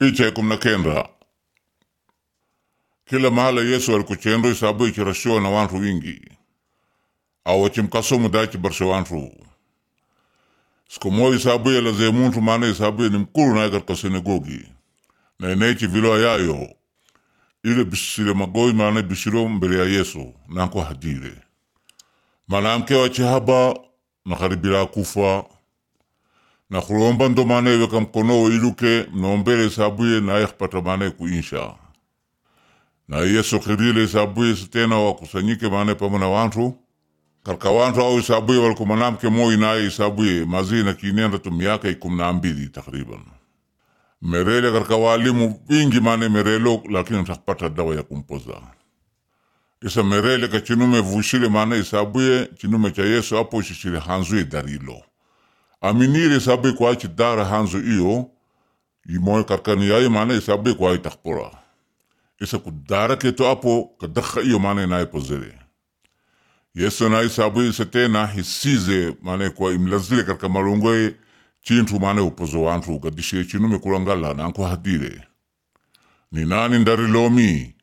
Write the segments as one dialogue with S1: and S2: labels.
S1: Picha ya kumi na kenda kila mahala Yesu alikuchendo isabu ichirashiwa na wantu wingi au wachimkasomu dachi barsha wantu siku moja isabu ya laze muntu maana isabu ni mkuru naye katika sinagogi na inechi vilo yayo ile bisire magoi maana bisiro mbele ya Yesu nanko hadire mwanamke wachihaba nakaribira kufa na kulomba ndo maana iweka mkono iluke mnombele isabuye naye kupata maana kuinsha na Yesu kirile isabuye tena wakusanyike maana pamoja na wantu karka wantu au isabuye walikuwa mwanamke moi naye isabuye mazina kinenda tu miaka ikumi na mbili takriban merele karka walimu wingi maana merelo lakini takpata dawa ya kumpoza isa merele ka chinume vushile maana isabuye chinume cha Yesu apo shishile hanzuye darilo aminire isabuye kwa achi dara hanzu iyo imoy karkani yaye maana isabuye kwa itakpora isa kudara keto apo kadakha iyo maana naye pozere Yesu na isabuye isa tena hisize maana kwa imlazile karka malungoye chintu maana upozo wantu gadishe chinume kulangala nanko hadire ni nani ndarilomi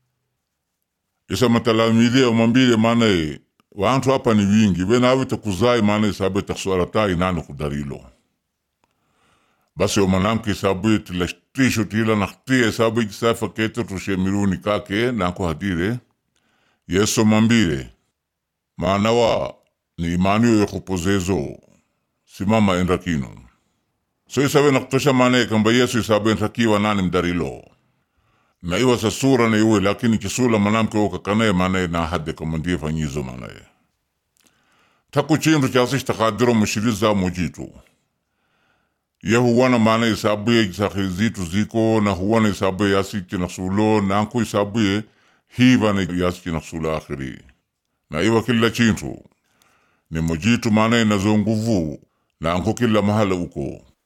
S1: isa matalamide omambile maana wantu hapa ni wingi wenawe takuzai maana isabuye taksuaratai nani kudarilo basi omanamke isabuye tilashtisho tila naktia isabuye kisafa keto tushemiruni kake nanko hadire yesu mambile maanawa ni imaniyo yokupozezo simama endrakino so isabe nakutosha maana kamba yesu isabe ntakiwa nani mdarilo na iwa sa sura na iwe lakini kisula manamke woka kanaye maanaye na hadde kamandie fanyizo maanaye taku chindu chasish takadiro mushiriza mujitu ye huwana maana isabuye isaki zitu ziko na huwana isabuye yasi kinasulo na anku isabuye hiva na yasi kinasulo akhiri na iwa kila chintu ni mujitu maanaye nazo nguvu na anko kila mahala uko